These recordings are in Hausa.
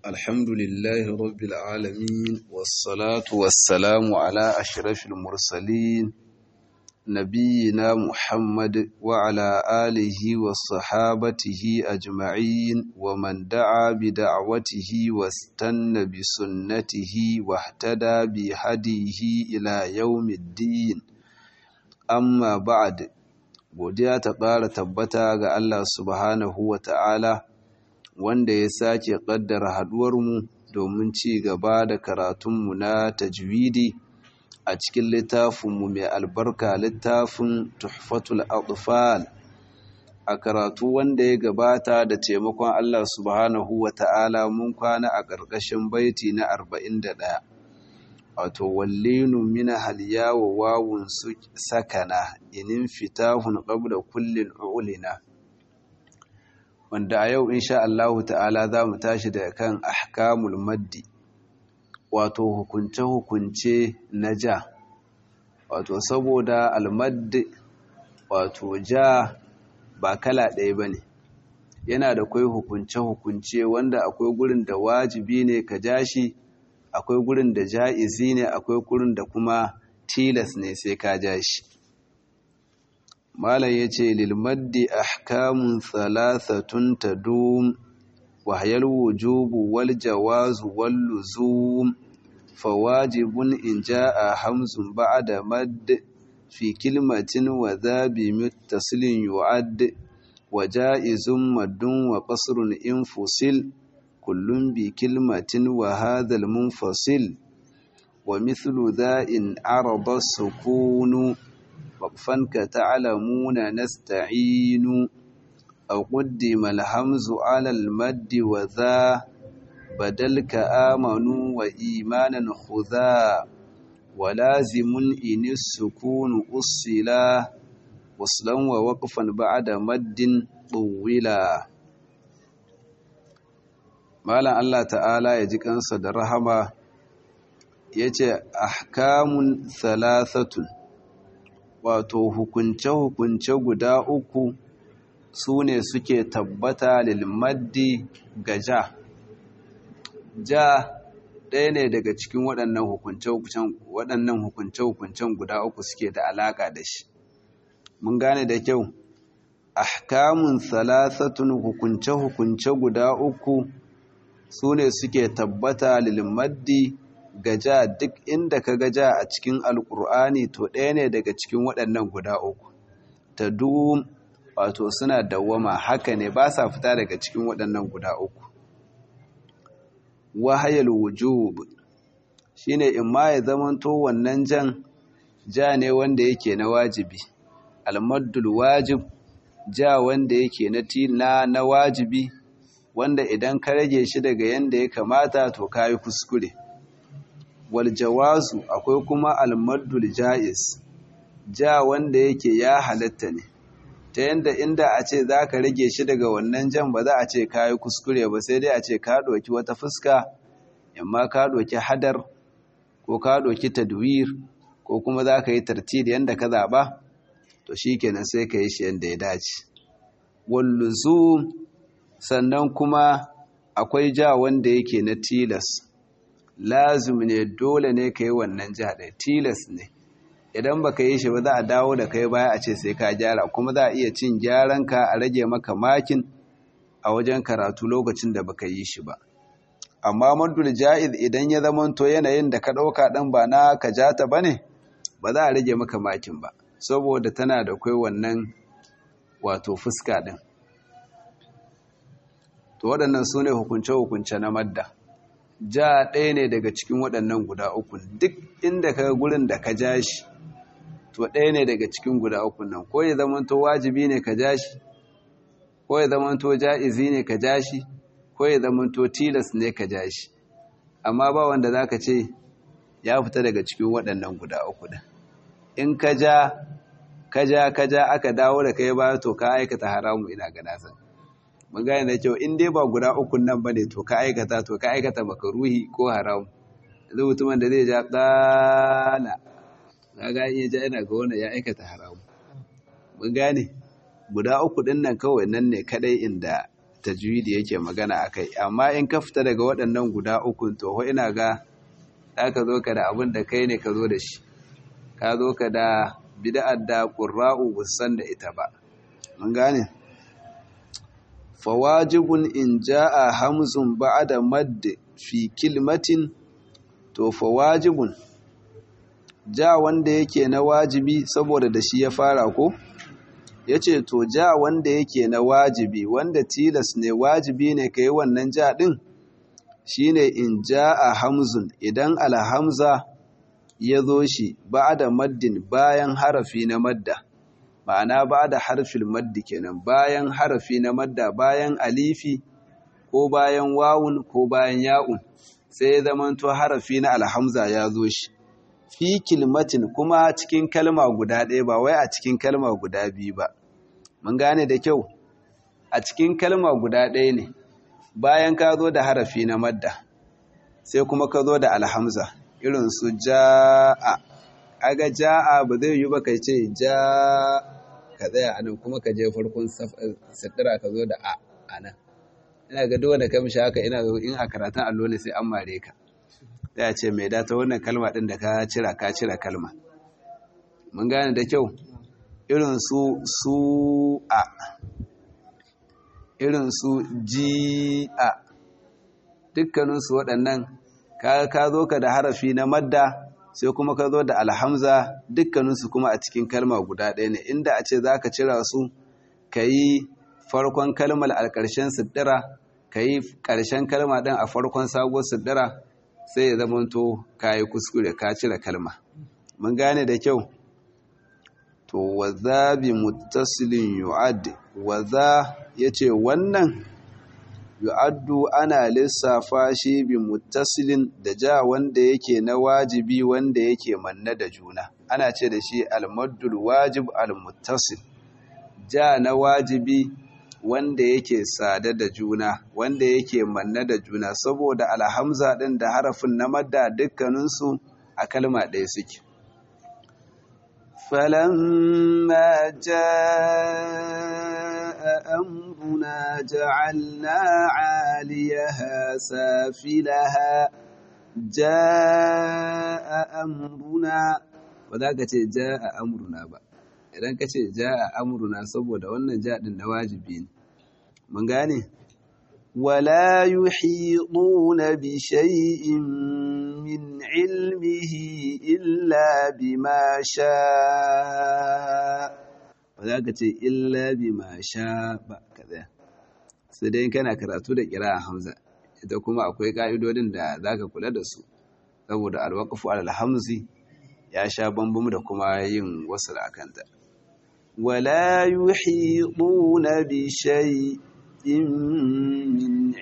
الحمد لله رب العالمين والصلاة والسلام على أشرف المرسلين نبينا محمد وعلى آله وصحابته أجمعين ومن دعا بدعوته واستنى بسنته واهتدى بهديه إلى يوم الدين amma ba'ad godiya ta ƙara tabbata ga Allah subhanahu wa ta'ala wanda ya sake ƙaddara haɗuwarmu domin ci gaba da karatunmu na tajwidi a cikin littafinmu mai albarka littafin tuhfatul atfal a karatu wanda ya gabata da taimakon Allah subhanahu wa ta'ala mun kwana a ƙarƙashin baiti na 41 wato wallinu mina halya wa wawun sakana inin fitahun qabla kullin ulina wanda a yau insha Allah ta'ala za mu tashi da kan ahkamul maddi wato hukunce hukunce na ja wato saboda almaddi wato ja ba kala ɗaya bane yana da kwai hukunce hukunce wanda akwai gurin da wajibi ne ka ja shi akwai gurin da ja'izi ne akwai gurin da kuma tilas ne sai ka ja shi malam yace lil maddi ahkamun thalathatun tadum wa hayal wujubu wal jawazu wal luzum fawajibun in jaa hamzun ba'da madd fi kilmatin wa dhabi muttasilin yu'add wa ja'izun maddun wa qasrun infusil كل بكلمة وهذا المنفصل ومثل ذا إن عرض السكون وقفا كتعلمون نستعين أو قدم الهمز على المد وذا بدل كآمنوا وإيمانا خذا ولازم إن السكون أصلا وصلا ووقفا بعد مد طولا malam Allah ta'ala ya ji kansa da rahama ya ce ahkamun thalathatun wato hukunce-hukunce guda uku su ne suke tabbata lilmaddi ga ja ja ɗaya ne daga cikin waɗannan hukunce-hukuncen guda uku suke da alaƙa da shi mun gane da kyau ahkamun thalathatun hukunce-hukunce guda uku su ne suke tabbata lilmaddi gaja duk inda ka gaja a cikin alkur'ani to ɗaya ne daga cikin waɗannan guda uku ta dum wato suna dawwama haka ne ba sa fita daga cikin waɗannan guda uku wahayal wujub shine in ma ya zamanto wannan jan ja ne wanda yake na wajibi almaddul wajib ja wanda yake na na wajibi wanda idan ka rage shi daga yanda ya kamata to kayi kuskure wal jawazu akwai kuma almaddul jaiz ja wanda yake ya halatta ne ta yanda inda a ce za ka rage shi daga wannan jan ba za a ce kayi kuskure ba sai dai a ce ka ɗauki wata fuska amma ka ɗauki hadar ko ka ɗauki tadwir ko kuma za ka yi tartil yanda ka zaɓa to shi kenan sai ka yi shi yanda ya dace walluzum sannan kuma akwai ja wanda yake na tilas lazim ne dole ne ka yi wannan ja ɗaya tilas ne idan ba ka yi shi ba za a dawo da kai baya a ce sai ka gyara kuma za a iya cin gyaranka a rage maka makin a wajen karatu lokacin da baka yi shi ba amma maddul ja'iz idan ya zamanto yanayin da ka ɗauka ɗan ba na ka jata ba ne ba za a rage maka makin ba saboda tana da kai wannan wato fuska ɗin to waɗannan su ne hukunce-hukunce na madda ja ɗaya ne daga cikin waɗannan guda uku duk inda ka gurin da ka ja shi to ɗaya ne daga cikin guda uku nan ko ya zamanto wajibi ne ka ja shi ko ya zamanto ja'izi ne ka ja shi ko ya zamanto tilas ne ka ja shi amma ba wanda za ka ce ya fita daga cikin waɗannan guda uku ɗin in ka ja ka ja ka ja aka dawo da kai ba to ka aikata haramu ina ga nasan mun gane da kyau in dai ba guda ukun nan bane to ka aikata to ka aikata makaruhi ko haram yanzu mutumin da zai ja dala kaga iya ja yana ga wannan ya aikata haram mun gane guda uku din nan kawai nan ne kadai inda tajwidi yake magana akai amma in ka fita daga waɗannan guda uku to ho ina ga ka zo ka da abin da kai ne ka zo da shi ka zo ka da bid'ar da qurra'u busan da ita ba mun gane fawajibun in jaa hamzun ba'da madd fi kilmatin to fawajibun ja wanda yake na wajibi saboda da shi ya fara ko yace to ja wanda yake na wajibi wanda tilas ne wajibi ne kai wannan ja din shine in jaa hamzun idan alhamza ya zo shi ba da maddin bayan harafi na madda ma'ana ba da harfin maddi kenan bayan harafi na madda bayan alifi ko bayan wawun ko bayan ya'un sai ya zamanto harafi na alhamza ya zo shi fi kilmatin kuma cikin kalma guda ɗaya ba wai a cikin kalma guda biyu ba mun gane da kyau a cikin kalma guda ɗaya ne bayan ka zo da harafi na madda sai kuma ka zo da alhamza irin su ja'a aga ja'a ba zai yi ba kai ce ja ka tsaya anan kuma ka je farkon satira ka zo da a anan ina ga dole ka mishi haka ina ga in a karatun allo ne sai an mare ka sai a ce mai data wannan kalma din da ka cira ka cira kalma mun gane da kyau irin su su a irin su ji a dukkaninsu waɗannan ka zo ka da harafi na madda sai kuma ka zo da alhamza dukkaninsu kuma a cikin kalma guda ɗaya ne inda a ce za ka cira su ka yi farkon kalmar a ƙarshen siddira ka yi ƙarshen kalma ɗin a farkon sabuwar siddira sai ya zamanto ka yi kuskure ka cire kalma mun gane da kyau to waza bi muttasilin yu'ad waza yace wannan yu'addu ana lissafa shi bi muttasilin da ja wanda yake na wajibi wanda yake manna da juna ana ce da shi almaddul wajib almuttasil ja na wajibi wanda yake sada da juna wanda yake manna da juna saboda alhamza din da harafin na madda dukkaninsu a kalma ɗaya suke فلما جاء أمرنا جعلنا عاليها سافلها جاء أمرنا وذاك جاء أمرنا ba idan ka ce ja'a amruna saboda wannan jaɗin na wajibi ne mun gane wala yuhiduna bi shay'in min ilmihi illa bima sha ba za ka ce illa bima sha ba kaza sai dai kana karatu da kira hamza ita kuma akwai ka'idodin da za ka kula da su saboda alwaqfu alhamzi ya sha bambam da kuma yin wasu da akanta wala yuhiduna bi shay'in min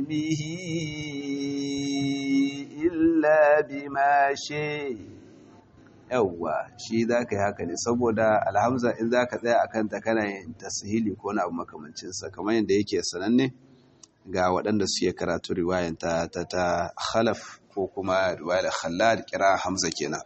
ilmihi illa bima sha yawwa shi za ka yi haka ne saboda alhamza in za ka tsaya a kanta kana yin tasihili ko na abu makamancinsa kamar yadda yake sananne ga waɗanda suke karatu riwayan ta ta ta khalaf ko kuma riwayar khallad kira hamza kenan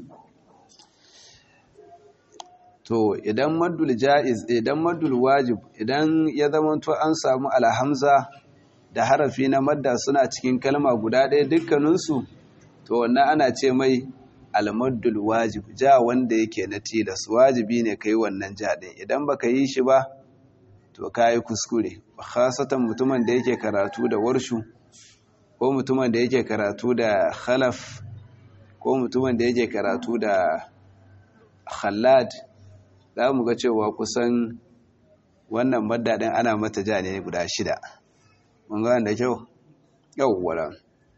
to idan maddul ja'iz idan maddul wajib idan ya zama to an samu alhamza da harafi na madda suna cikin kalma guda ɗaya dukkaninsu to wannan ana ce mai almaddul wajib ja wanda yake na tilas wajibi ne kai wannan ja ɗin idan baka yi shi ba to kayi kuskure khasatan mutumin da yake karatu da warshu ko mutumin da yake karatu da khalaf ko mutumin da yake karatu da khallad za mu ga cewa kusan wannan madda ana mata ja ne guda shida mun ga da kyau yawwa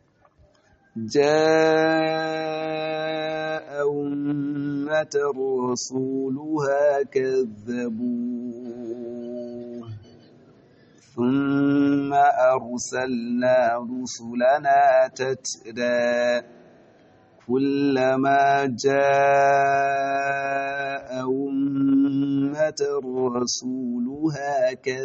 جاء أمة رسولها كذبوه ثم أرسلنا رسلنا تترى كلما جاء أمة رسولها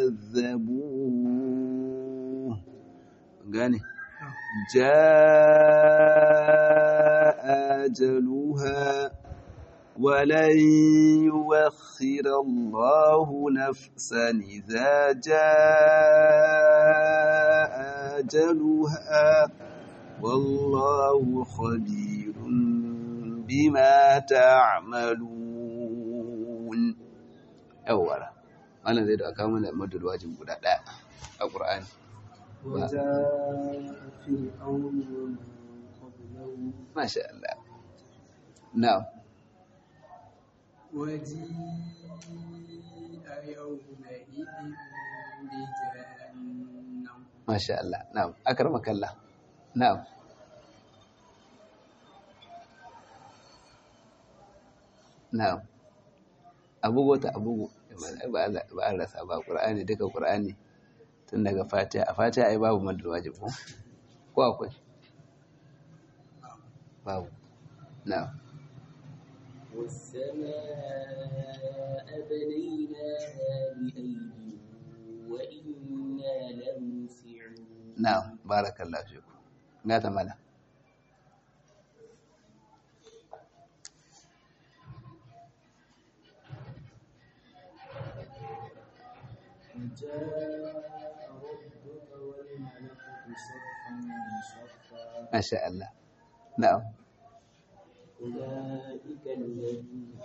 كذبوه gane جاء أجلها ولن يوخر الله نفسا إذا جاء أجلها والله خبير بما تعملون أولا أنا زيد أكامل مد الواجب قد القرآن وجاء فرعون ومن قبله ما شاء الله نعم وجيء يومئذ بجهنم ما شاء الله نعم أكرمك الله نعم na'am abugo ta abugo ba a rasa ba ƙur'ani duka ƙur'ani tun daga fatiha a fatiha ai babu madar wajib ko ko akwai babu na'am والسماء بنيناها بأيد وإنا لموسعون na'am barakallahu fiku ga ta mala وجاء ربك والملك صفا صفا masha Allah na'am أولئك الذين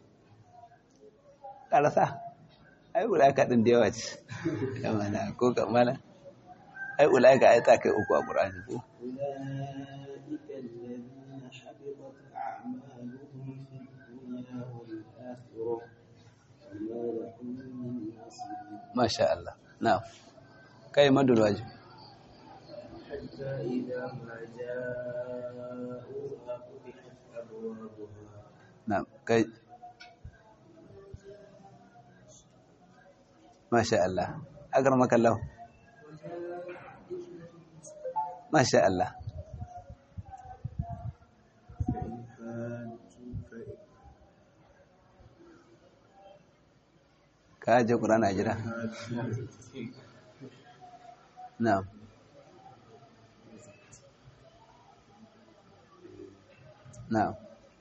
karasa ai ulaka din da yawa ce yamana ko kamala ai ulaka ai ta kai uku a qur'ani ko أولئك الذين حبطت أعمالهم في الدنيا والآخرة وما لهم من نصير masha Allah na'am kai madul wajib حتى إذا ما جاءوها فتحت أبوابها na'am kai masha Allah akramaka Allah masha Allah ka je Qur'ani a jira na'am na'am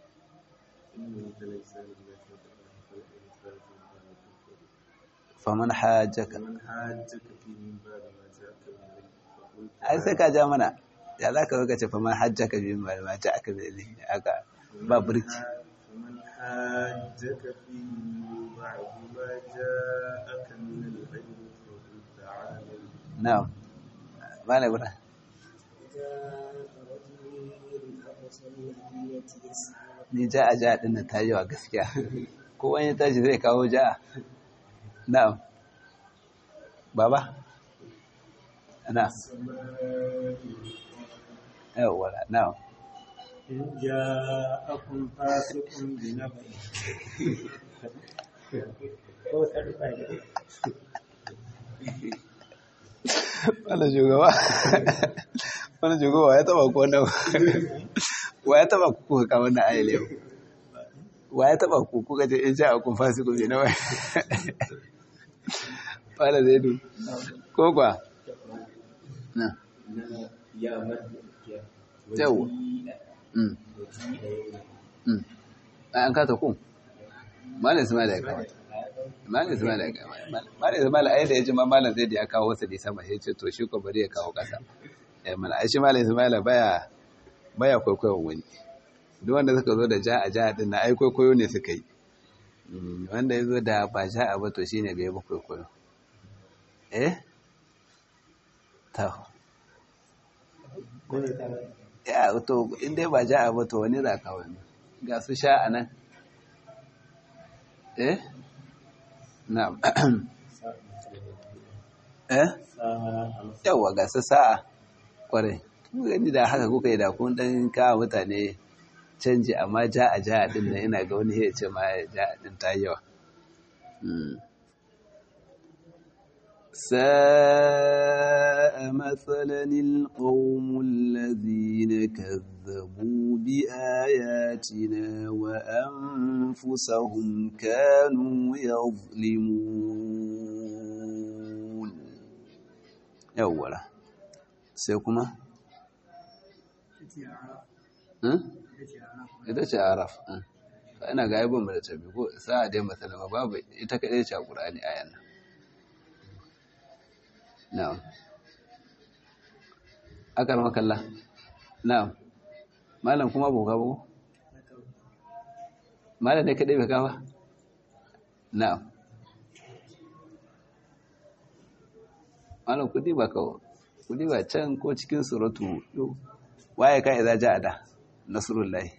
faman hajjaka من حاجك فيه من بعد ما جاءك من العلم فقل ai sai ka ja mana ya za ka zo ka ce faman hajjaka bi ma ma ta aka bi ilimi aka ba burki فمن حاجك فيه من بعد ما جاءك من العلم فقل تعالوا na'am malai bura جاء رجل من أقصى المدينة يسعى ni ja a ja din nan ta yi wa gaskiya ko wani tashi zai kawo ja na'am baba na yawwa na'am إن جاءكم فاسق بنبأ ko sarfa ne wannan shugaba wannan shugaba ya taba ku wannan wa ya taba ku kuka kama na ayyale yau wa ya taba ku kuka ce in sha akun fasi ku na wai fara zai du ko kwa na يا مد yawa Mm. Mm. an kata ku malam ismail ya kawo malam ismail ya kawo malam ismail ai da ya ji ma malam zai da ya kawo wasu da sama ya ce to shi ko bari ya kawo kasa eh mana ai shi malam ismail baya baya kwaikwayon wani duk wanda suka zo da ja a ja din na ai kwaikwayo ne suka yi Mm, wanda ya zo da ba ja a ba to shine bai ba kwaikwayo eh ta ya to in dai ba ja a ba to wani za ka wani ga su sha a nan eh na'am eh yawa ga su sa'a kwarai kuma gani da haka kuka yi da kun dan kawo mutane canji amma ja a ja a din nan ina ga wani ya ce ma ja a din ta yi yawa Mm. ساء مثلا القوم الذين كذبوا بآياتنا وأنفسهم كانوا يظلمون أولا سيكما ita ce araf ana ga aibin mu da tabi ko sa'a dai masalama babu ita kadai ce a Qur'ani ayan nan na'am akar makalla na'am malam kuma boka ba malam ne kadai bai kawa na'am malam kudi ba kawo kudi ba can ko cikin suratu waye ka idza ja'a da nasrullahi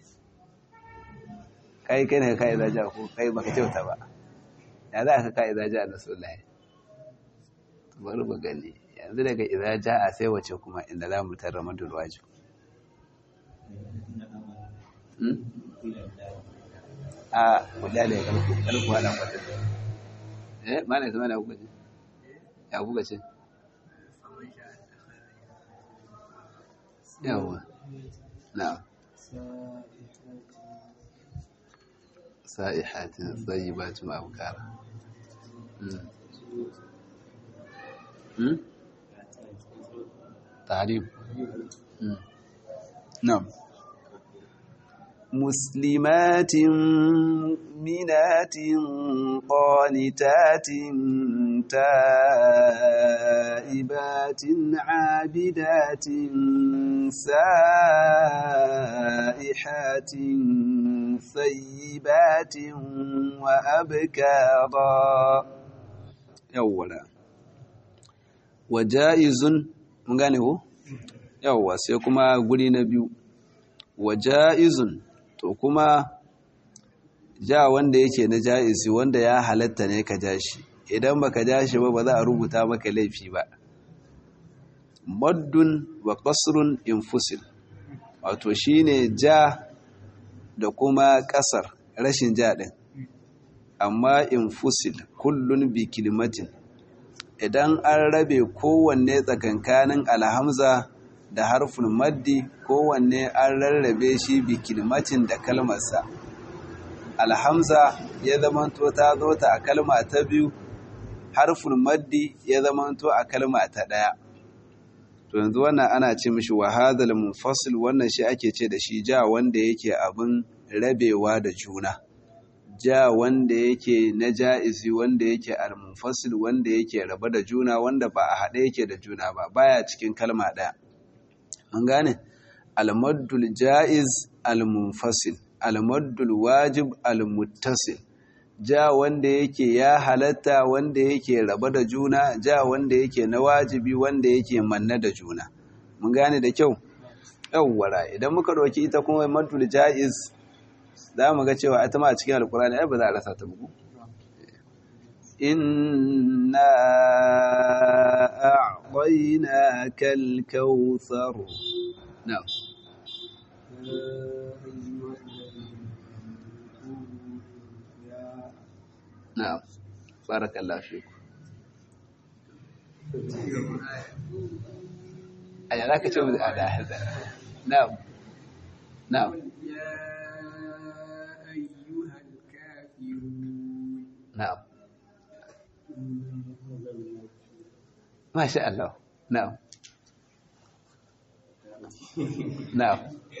kai kai ne ka idza ja'a ko kai baka kyauta ba ya za ka ka idza ja'a nasrullahi bari ba gani yanzu daga idza ja'a sai wace kuma inda za mu tarra madul wajib a kula da ya kalku kalku hada kwata eh ma ne zama na kuka ce ya kuka ce yawa na sa'ihatin tsayibatin abukara تعريف نعم مسلمات مؤمنات قانتات تائبات عابدات سائحات ثيبات وأبكارا يولا وجائز mun gane ko yawwa sai kuma guri na biyu wa ja'izun to kuma ja wanda yake na ja'izi wanda ya halatta ne ka ja shi idan baka ja shi ba ba za a rubuta maka laifi ba maddun wa qasrun infusil wato shine ja da kuma kasar rashin ja din amma infusil kullun bi kilimatin idan an rabe kowanne tsakankanin alhamza da harfin maddi kowanne an rarrabe shi bi kilmatin da kalmarsa alhamza ya zamanto ta zo ta a kalma ta biyu harfin maddi ya zamanto a kalma ta ɗaya to yanzu wannan ana ce mishi wahadal munfasil wannan shi ake ce da shi ja wanda yake abin rabewa da juna ja wanda yake na ja'izi wanda yake al-munfasil wanda yake raba da juna wanda ba a haɗe yake da juna ba baya cikin kalma ɗaya an gane al-maddul ja'iz al-munfasil al-maddul wajib al-muttasil ja wanda yake ya halatta wanda yake raba da juna ja wanda yake na wajibi wanda yake manna da juna mun gane da kyau yawwara idan muka ɗauki ita kuma maddul ja'iz za mu ga cewa ita ma a cikin alkurani ai ba za a rasa ta bugu inna a'tainaka al-kautsar na'am na'am barakallahu fiku aya zaka ce mu da hada na'am na'am نعم ما شاء الله نعم نعم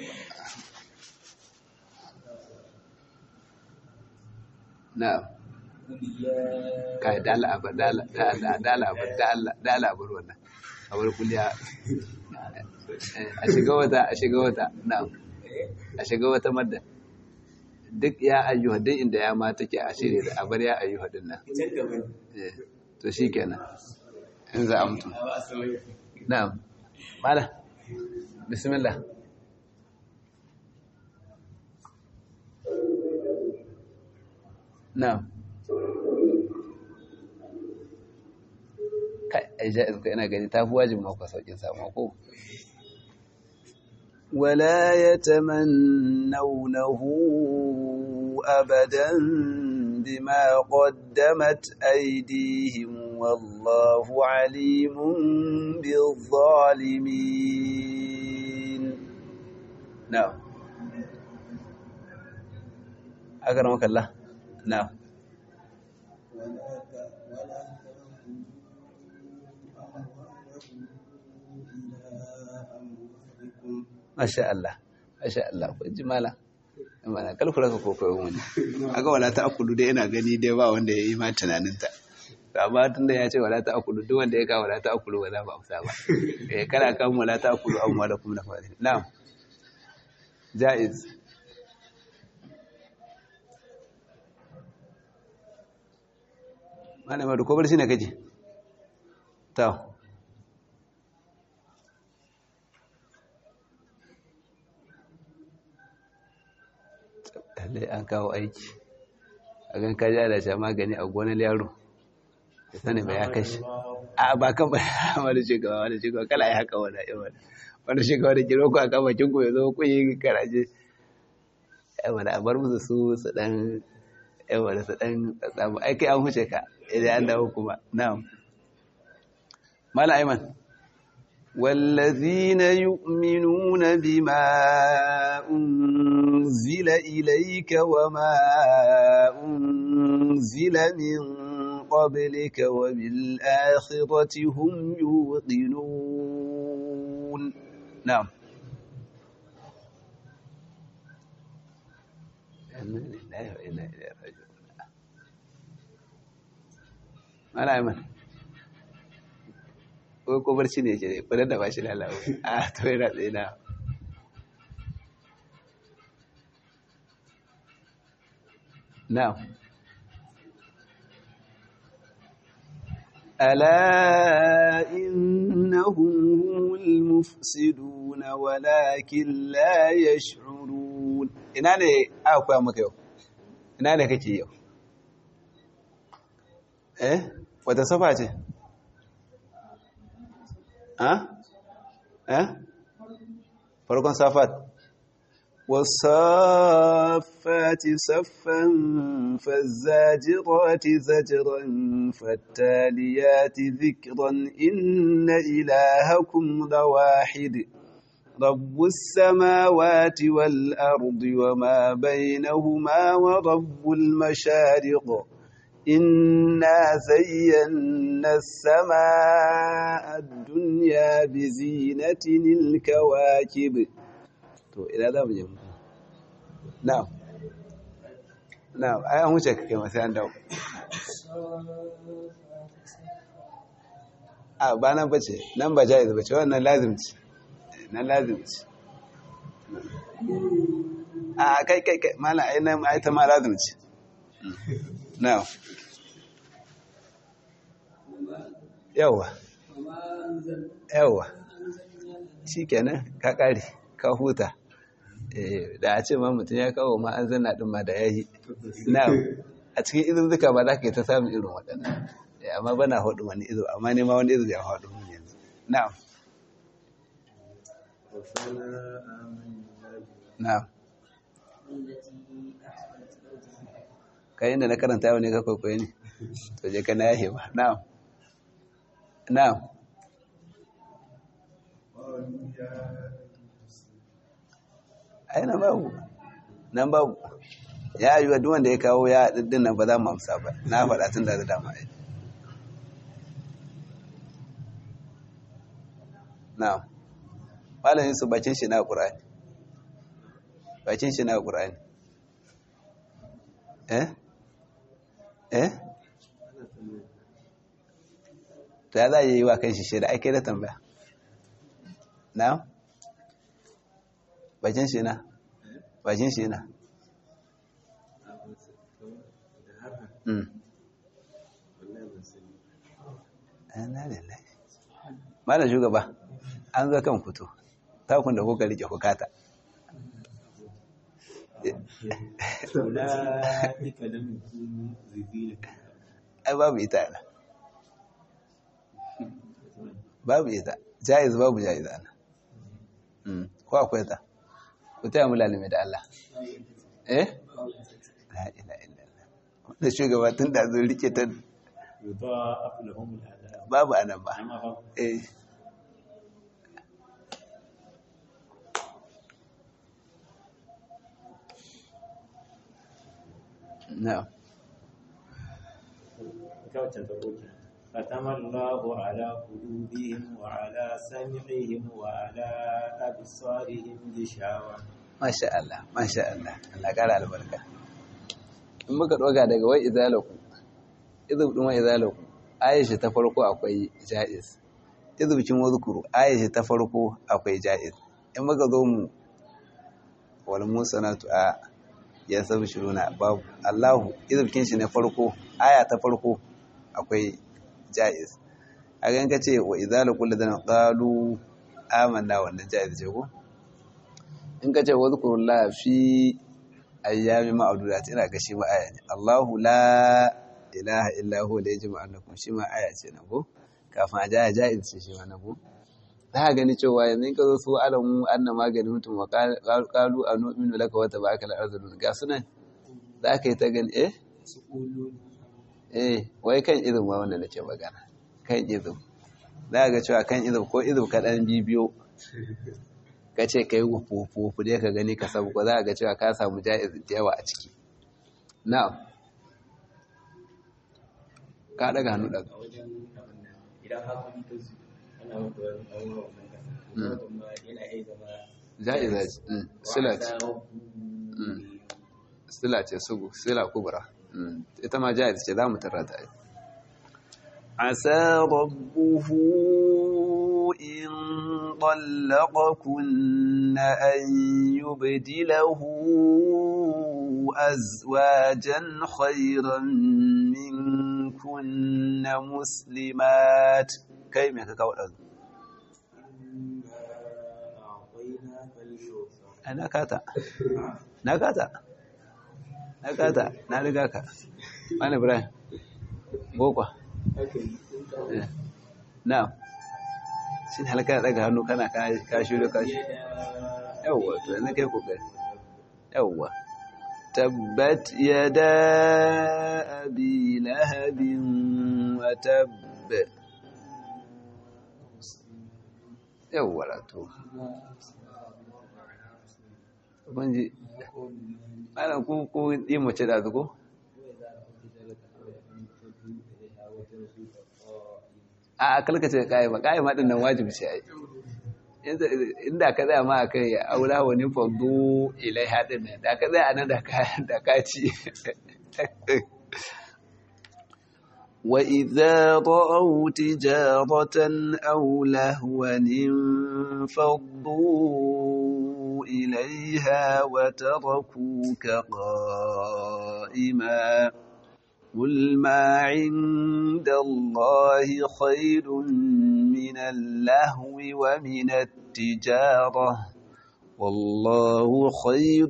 نعم kai dala abu dala dala abu dala dala abu wannan abu kulliya a shiga wata a shiga wata na'am a shiga wata madda duk ya ayyuha duk inda ya ma take a shirye da abar ya ayyuha din nan to shi kenan in za a mutu na'am mala bismillah na'am kai ai ja'iz ko ina gani tafi wajibin maka saukin samu ko ولا يتمنونه أبدا بما قدمت أيديهم والله عليم بالظالمين نعم أكرمك الله نعم Masha Allah, Masha Allah, kun ji mala. mana kalkula ka kokoyo wani aga wala ta akulu dai ina gani dai ba wanda ya yi ma tunaninta amma tun da ya ce wala ta akulu duk wanda ya kawo wala ta akulu ba za ba amsa ba eh kana kan wala ta akulu amma da kuma na fari na'am jaiz malama da kobar shi ne kake ta lallai an kawo aiki a gan kaji ana sha magani a gonar yaro ya sani ba ya kashi a ba kan ba wani shugaba wani shugaba kala ya haka wani ya wani wani shugaba da kiro ku a kan bakin ku ya zo ku yi karaje ya wani a bar musu su su dan ya wani su dan tsamu aiki an huce ka idan an dawo kuma na'am mala aiman والذين يؤمنون بما أنزل إليك وما أنزل من قبلك وبالآخرة هم يوقنون نعم ما لا يمن ko ko barci ne ke kudin da ba shi lalawa a to yana tsaye na now ألا إنهم هم المفسدون ولكن لا يشعرون ina ne aka koya maka yau ina ne kake yau eh wata safa ce farkon safat والصافات صفا فالزاجرات زجرا فالتاليات ذكرا إن إلهكم لواحد رب السماوات والأرض وما بينهما ورب المشارق إنا زينا السماء الدنيا بزينة الكواكب to ina za mu je mu na'am na'am ai an wuce kai masu yan dawo a ba nan bace nan ba jaiz bace wannan lazim ce nan lazim ce a kai kai kai mana ai nan ai ta ma lazim ce na'am yawa yawa shi kenan ka kare ka huta da a ce ma mutum ya kawo ma an zanna ɗin ma da ya yi na a cikin izuzzuka ba za ka yi ta samun irin waɗannan amma bana haɗu wani izo amma ne ma wani izo ya haɗu mun yanzu na'am na'am kai inda na karanta yau ne ka kwaikwayo ne to je ka na yahe ba na'am na'am ai nan babu nan babu ya yi duk wanda ya kawo ya ɗin nan ba za mu amsa ba na faɗa tun da dama ai na'am malamin su bakin shi na ƙur'ani bakin shi na ƙur'ani eh eh ta za a yi wa kan shi shaida ake da tambaya na'am bakin shi na bakin shi na Malam shugaba an zo kan fito takun da kuka rike hukata ai babu ita na babu ita jaiz babu jaiz ana ko akwai ta ku taya mu lalime da Allah eh la ila illa Allah wanda shugaba tun da zo rike ta babu anan ba eh na'am ختم الله على قلوبهم وعلى سمعهم وعلى أبصارهم غشاوة masha Allah masha Allah Allah kara albarka in muka ɗoga daga wai izalaku izub ɗin wai izalaku aisha ta farko akwai ja'iz izubcin wazukuru aisha ta farko akwai ja'iz in muka zo mu wal musanatu a ya sabu shiruna babu Allahu izubcin shi na farko aya ta farko akwai ja'iz a ganin ka ce wa izalaku ladana qalu amanna wannan ja'iz ce ko in ka ce wazkurullah fi ayyami ma'adudat ina ga shi ma aya ne Allahu la ilaha illa huwa la yajma annakum shi ma aya ce na ko kafin a jaya jaiz ce shi ma na ko za ka gani cewa yanzu in ka zo su alamu anna magani mutum wa qalu anu'minu laka wa tabaka al-arzulun ga sunan za ka yi ta gani eh eh wai kan izin ma wanda nake magana kan izin za ka ga cewa kan izin ko izin kaɗan bibiyo ka ce ka yi wufufu dai ka gani ka sabu ko za a ga cewa ka samu ja'iz da yawa a ciki na'am ka daga hannu daga idan hakuri ta zu ana wata wani abubuwa wannan kasa kuma yana iya zama ja'iza ce sila ce sila ce sugu sila kubra ita ma ja'iz ce za mu tarrata ai عسى ربه إن طلقكن أن يبدله أزواجا خيرا منكن مسلمات كيف يكاو أنا كاتا نكاتا نكاتا نرجعك أنا إبراهيم بوكوا na'am shi halaka daga hannu kana ka shiro ka yawwa to yanzu kai kokari yawwa tabbat yada abi lahabin wa tabb yawwa to kun ji ana ku ku yi mace da zuko a kalkace ƙa'ima ƙa'ima ɗin nan wajibi ce ai inda ka tsaya ma a kai aula wani fagdo ilai haɗin nan da ka tsaya a nan da ka ci وإذا رأوا تجارة أو لهوا انفضوا إليها وتركوك قائما قل ما عند الله خير من اللهو ومن التجارة والله خير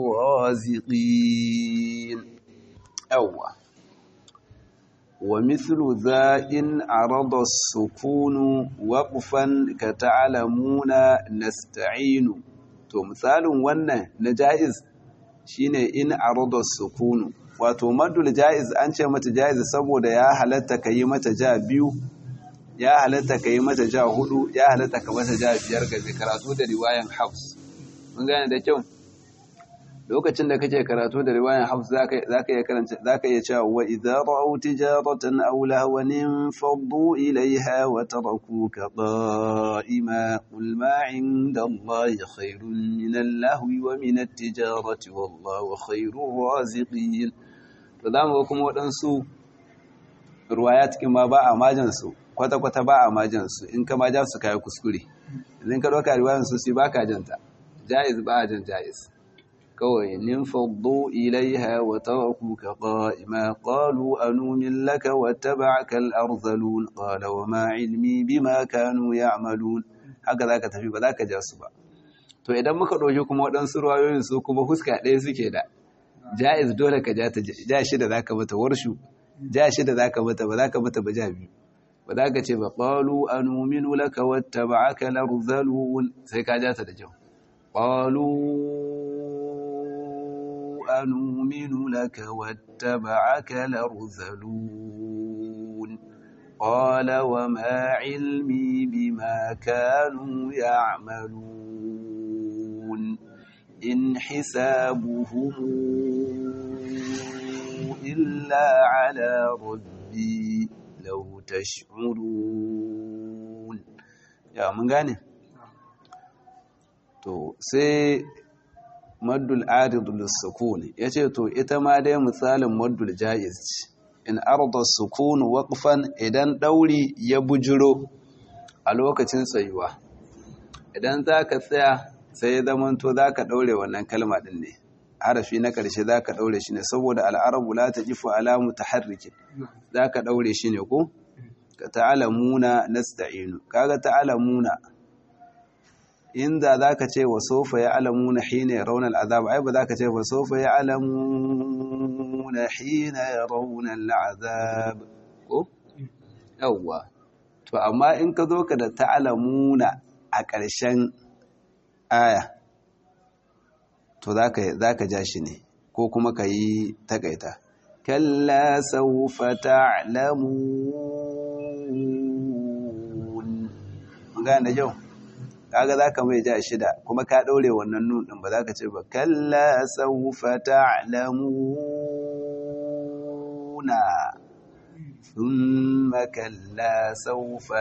الرازقين أول ومثل ذا إن عرض السكون وقفا كتعلمون نستعين to misalin wannan na jaiz shine in arada sukunu wato madul jaiz an ce mata jaiz saboda ya halatta ka yi mata ja biyu ya halatta ka yi mata ja hudu ya halatta ka mata ja biyar ga karatu da riwayan hafs mun gane da kyau lokacin da kake karatu da riwayan hafs zaka iya karanta zaka iya cewa wa idza ra'aw tijaratan aw lahwan faddu ilayha wa tarakuka qa'ima qul ma 'inda allahi khairun min al-lahwi wa min at-tijarati wallahu khairur raziqin to zamu ga kuma wadansu ruwaya cikin ma ba a majin su kwata kwata ba a majin su in ka ma ja su kai kuskure idan ka dauka riwayan su sai baka janta jaiz ba a jan jaiz kawai ninfaddu ilaiha wa tarakuka qa'ima qalu anumin laka wattaba'aka al-arzalun qala wa ma ilmi bima kanu ya'malun haka zaka tafi ba zaka ja su ba to idan muka dauki kuma waɗansu ruwayoyin su kuma huska ɗaya suke da jaiz dole ka ja ta ja shi da zaka mata warshu ja shi da zaka mata ba zaka mata ba ja biyu ba za ka ce ba qalu anuminu laka wattaba'aka al-arzalun sai ka ja ta da kyau qalu أنؤمن لك واتبعك الأرذلون قال وما علمي بما كانوا يعملون إن حسابهم إلا على ربي لو تشعرون يا من غاني to sai maddul aridul sukun yace to ita ma dai misalin maddul jaiz ce in arda sukun waqfan idan dauri ya bujiro a lokacin tsayuwa idan zaka tsaya sai ya zamanto zaka daure wannan kalma din ne harafi na karshe zaka daure shi ne saboda al'arabu la tajifu ala mutaharrikin zaka daure shi ne ko ka ta'alamuna nasta'inu kaga ta'alamuna inda zaka ce wa sofa ya'lamuna hina yarawna al'azab ai ba zaka ce wa sofa ya'lamuna hina yarawna al'azab ko yawwa to amma in ka zo ka da ta'alamuna a ƙarshen aya to zaka zaka ja shi ne ko kuma ka yi takaita kalla sawfa ta'lamun gane jau kaga zaka mai ja shida kuma ka daure wannan nun din ba zaka ce ba kalla sawfa ta'lamuna thumma kalla sawfa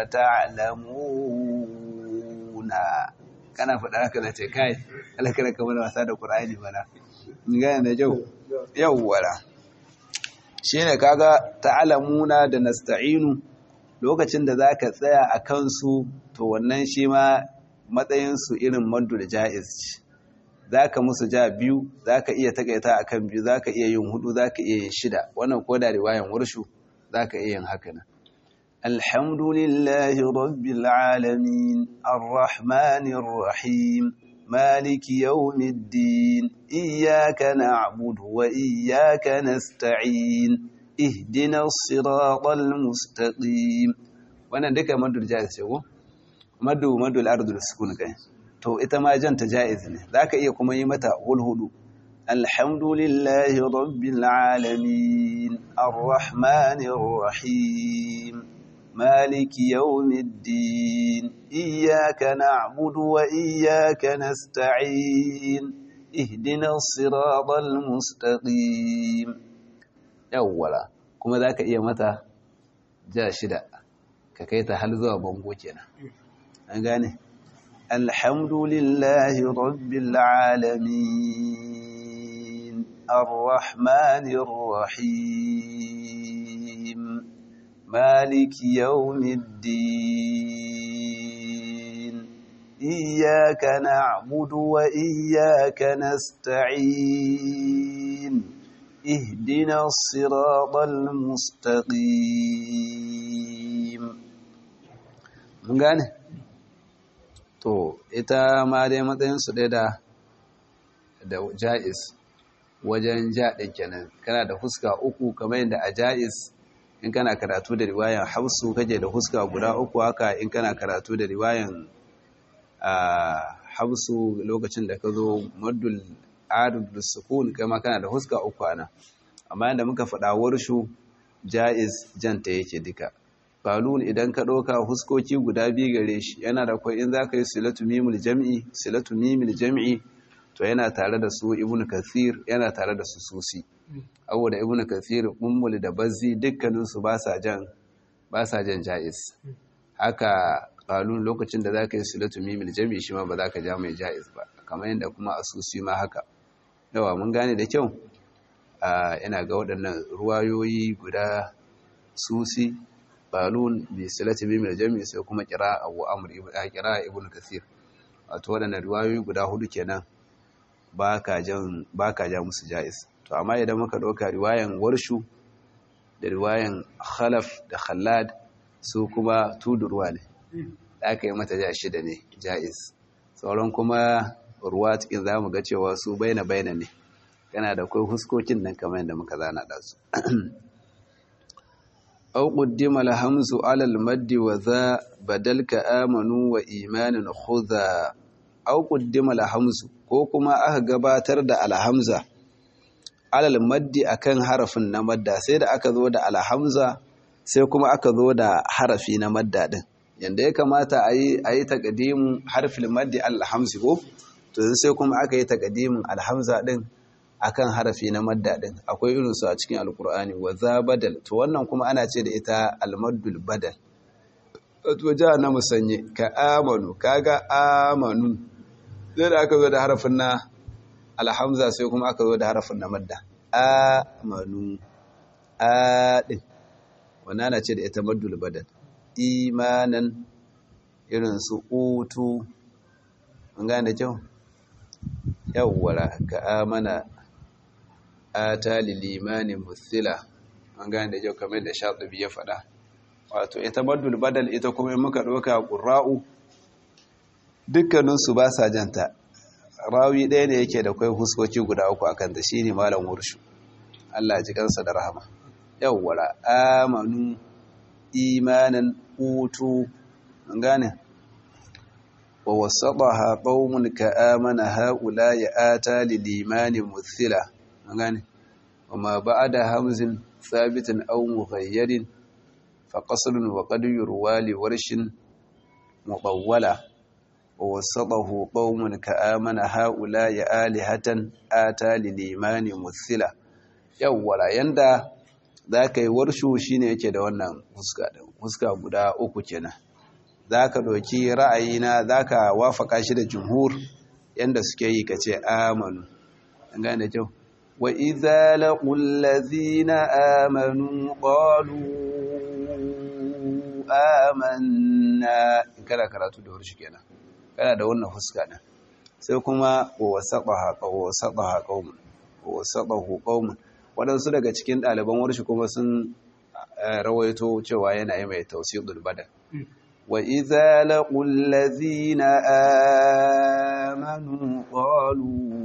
ta'lamuna kana faɗa haka da ce kai alakara kamar wasa da qur'ani bana gane da jau yawwara shine kaga ta'lamuna da nasta'inu lokacin da zaka tsaya a kansu to wannan shi ma matsayinsu irin maddul ja'iz ce za ka musu ja biyu za ka iya takaita a kan biyu za ka iya yin hudu za ka iya yin shida wannan ko da riwayan warshu za ka iya yin haka nan alhamdulillahi rabbil alamin arrahmanir rahim maliki yawmiddin iyyaka na'budu wa iyyaka nasta'in ihdinas siratal mustaqim wannan duka maddul ja'iz ce ko madu madu al'ardul sukun kai to ita ma janta jaiz ne zaka iya kuma yi mata hul hudu alhamdulillahi rabbil alamin arrahmanir rahim maliki yawmiddin iyyaka na'budu wa iyyaka nasta'in ihdinas siratal mustaqim yawwala kuma zaka iya mata ja shida ka kai ta hal zuwa bango kenan an gane alhamdulillahi rabbil alamin arrahmanir rahim maliki yawmiddin iyyaka na'budu wa iyyaka nasta'in ihdinas siratal mustaqim mun gane to ita ma dai matsayinsu ɗaya da da ja'iz wajen jaɗin kenan kana da huska uku kamar yadda a ja'iz in kana karatu da riwayan hausu kake da huska guda uku haka in kana karatu da riwayan hausu lokacin da ka zo maddul adul sukun kama kana da huska uku ana amma yadda muka faɗa warshu ja'iz janta yake duka falun idan ka ɗauka huskoki guda biyu gare shi yana da kwai in za ka yi silatu mimul jam'i silatu mimul jam'i to yana tare da su ibnu kathir yana tare da su susi abu da ibnu kathir ummul da bazzi dukkaninsu ba sa jan ba sa jan ja'iz haka falun lokacin da za ka yi silatu mimul jam'i shi ma ba za ka ja mai ja'iz ba kamar yadda kuma a susi ma haka yawa mun gane da kyau ina ga waɗannan ruwayoyi guda susi balun bi silati bi mai jami sai kuma kira abu amr ibn kira ibn kathir wato wadannan riwayoyi guda hudu kenan baka jan baka ja musu jaiz to amma idan muka dauka riwayan warshu da riwayan khalaf da khallad su kuma tudurwa ne aka yi mata ja shida ne jaiz sauran kuma ruwa cikin zamu ga cewa su baina baina ne kana da kai huskokin nan kamar yadda muka zana da su أو قدم الهمز على المد وذا بدل كآمنوا وإيمان خذا أو قدم الهمز كوكما أهقباتر دا الهمزة على المد أكن حرف نمد سيد أكذو دا الهمزة سيكما أكذو دا حرف نمد دين yanda ya kamata a yi takadimin harfin maddi alhamzi ko to sai kuma aka yi takadimin alhamza din akan harafi na madda din akwai irin su a cikin alkur'ani wa za badal to wannan kuma ana ce da ita almaddul badal to ja na musanye ka amanu kaga amanu zai da aka zo da harafin na alhamza sai kuma aka zo da harafin na madda amanu a din wannan ana ce da ita maddul badal imanan irin su utu mun gane kyau yawwara ka amana ata lil imani muthila mun gane da kyau kamar da shatibi ya faɗa wato ita maddul badal ita kuma in muka ɗauka qurra'u dukkaninsu ba sa janta rawi ɗaya ne yake da kwai huskoki guda uku akan ta shine malam wurshu Allah ji kansa da rahama yawwara amanu imanan utu mun gane wa wasataha qaumun ka amana haula ya ata lil imani muthila mun gane wama ba'da hamzin thabitin aw mughayyirin fa qasrun wa qad yurwa li warshin mutawwala wa wasatahu qaumun ka amana haula ya alihatan ata lil imani muthila yawwara yanda za ka yi warshu shi ne yake da wannan fuska guda uku kenan za ka ɗauki ra'ayina za ka wafaka shi da jumhur yadda suke yi ka ce amanu an gane kyau wa idza laqul ladzina amanu qalu amanna in kana karatu da warshi kenan kana da wannan fuska din sai kuma wa wasaqaha wa wasaqaha qaumun wa wasaqahu qaumun waɗansu daga cikin ɗaliban warshi kuma sun rawaito cewa yana yi mai tausidul badal wa idza laqul ladzina amanu qalu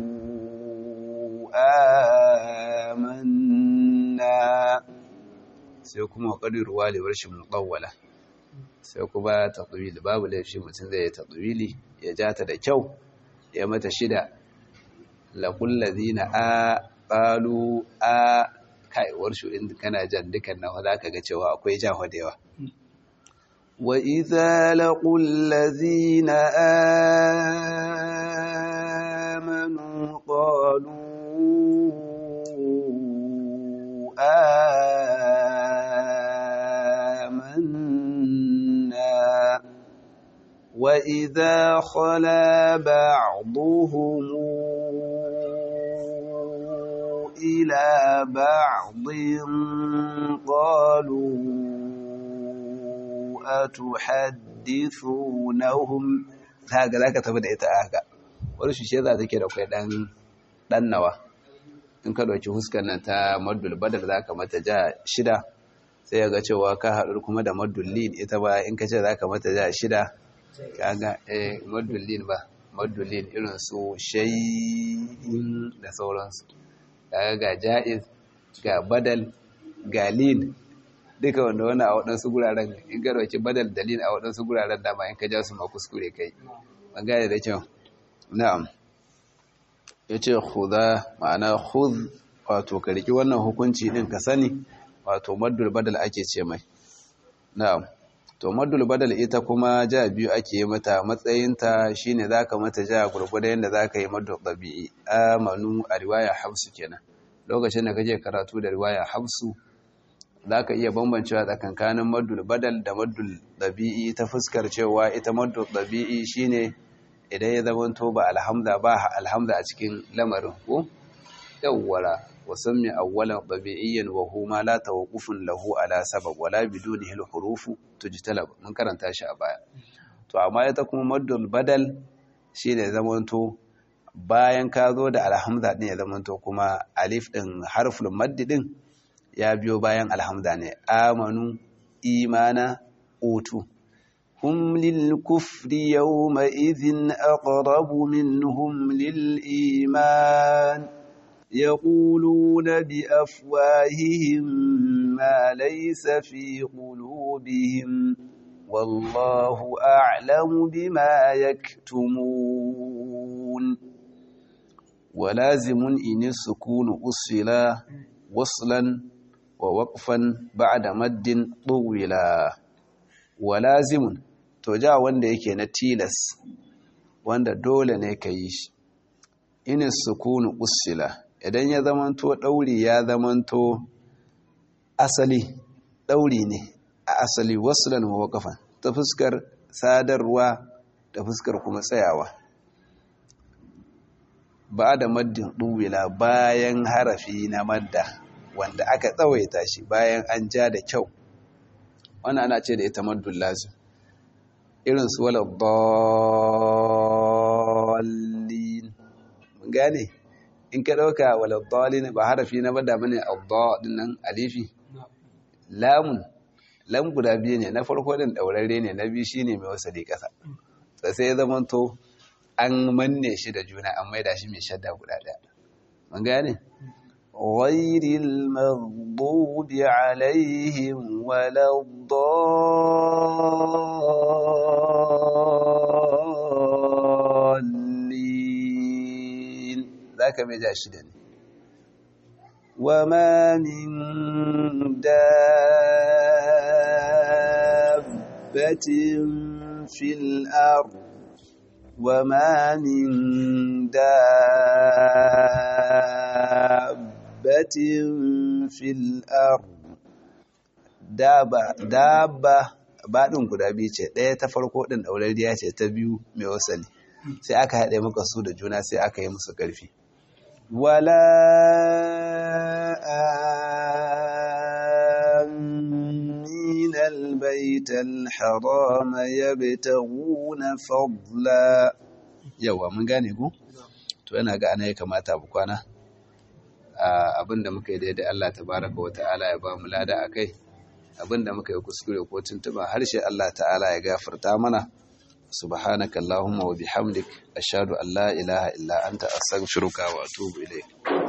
amanna sai kuma qadiru wali warshi mutawwala sai kuma tatwil babu laifi mutum zai tatwili ya jata da kyau ya mata shida laqul ladzina a qalu a kaiwar shi in kana jan dukan nawa zaka ga cewa akwai jaho da yawa wa idza laqul ladzina amanu qalu amanna wa idza khala ba'dhum إلى بعض قالوا أتحدثونهم haka za ka tafi da ita haka wani shi za ta ke da kwai ɗan nawa in ka ɗauki huskar nan ta maddul badar za ka mata ja shida sai ya ga cewa ka haɗu kuma da maddul lin ita ba in ka ce za ka mata ja shida ka ga eh maddul lin ba maddul lin irin su shayin da sauransu kaga ga ja'iz ga badal ga lin duka wanda wani a waɗansu guraren in ka dauki badal da lin a waɗansu guraren dama in ka ja su ma kuskure kai ban gane da kyau na'am yace khudha ma'ana khudh wato ka riki wannan hukunci din ka sani wato maddul badal ake ce mai na'am to maddul badal ita kuma ja biyu ake yi mata matsayinta shine zaka mata ja gurgurda yanda zaka yi maddul tabi'i amanu a riwaya hafsu kenan lokacin da kake karatu da riwaya hafsu zaka iya bambancewa tsakankanin maddul badal da maddul tabi'i ta fuskar cewa ita maddul tabi'i shine idan ya zamanto ba alhamza ba alhamza a cikin lamarin ko yawwara وسمي أولا طبيعيا وهو ما لا توقف له على سبب ولا بدونه الحروف تجتلب من karanta shi a baya to amma ita kuma maddul badal shine zamanto bayan ka zo da alhamza din ya zamanto kuma alif din harful madd din ya biyo bayan alhamza ne amanu imana utu hum lil kufri yawma idhin aqrabu minhum lil iman يقولون بأفواههم ما ليس في قلوبهم والله أعلم بما يكتمون ولازم إن السكون أصلا وصلا ووقفا بعد مد طولا ولازم توجا wanda yake na tilas wanda dole ne ka yi shi inis sukunu usila idan ya zamanto ɗauri ya zamanto asali ɗauri ne a asali wasulan wa waƙafan ta fuskar sadarwa da fuskar kuma tsayawa ba da maddin ɗuwila bayan harafi na madda wanda aka tsawaita shi bayan an ja da kyau wannan ana ce da ita maddun lazim irin su wala dallin mun gane in ka ɗauka wala dallin ba harafi na madda bane adda din nan alifi lamun lam guda biyu ne na farko din daurare ne na biyu shine mai wasali kasa sai ya zamanto an manne shi da juna an maida shi mai shadda guda ɗaya. Mun gane? Ghairil maghdubi alaihim waladdallin zaka mai ja shi da ne. وما من دابة في الأرض وما من دابة في الأرض دابة دابة baɗin guda biyu ce ɗaya ta farko ɗin ɗaurariya ce ta biyu mai wasali sai aka haɗe maka su da juna sai aka yi musu ƙarfi wala آمين البيت الحرام يبتغون فضلا yawa mun gane ku to yana ga ana ya kamata bu kwana abinda muka yi daidai Allah tabaraka wata'ala ya ba mu lada akai abinda muka yi kuskure ko tuntuba harshe Allah ta'ala ya gafarta mana subhanaka allahumma wa bihamdik ashhadu an la ilaha illa anta astaghfiruka wa atubu ilayk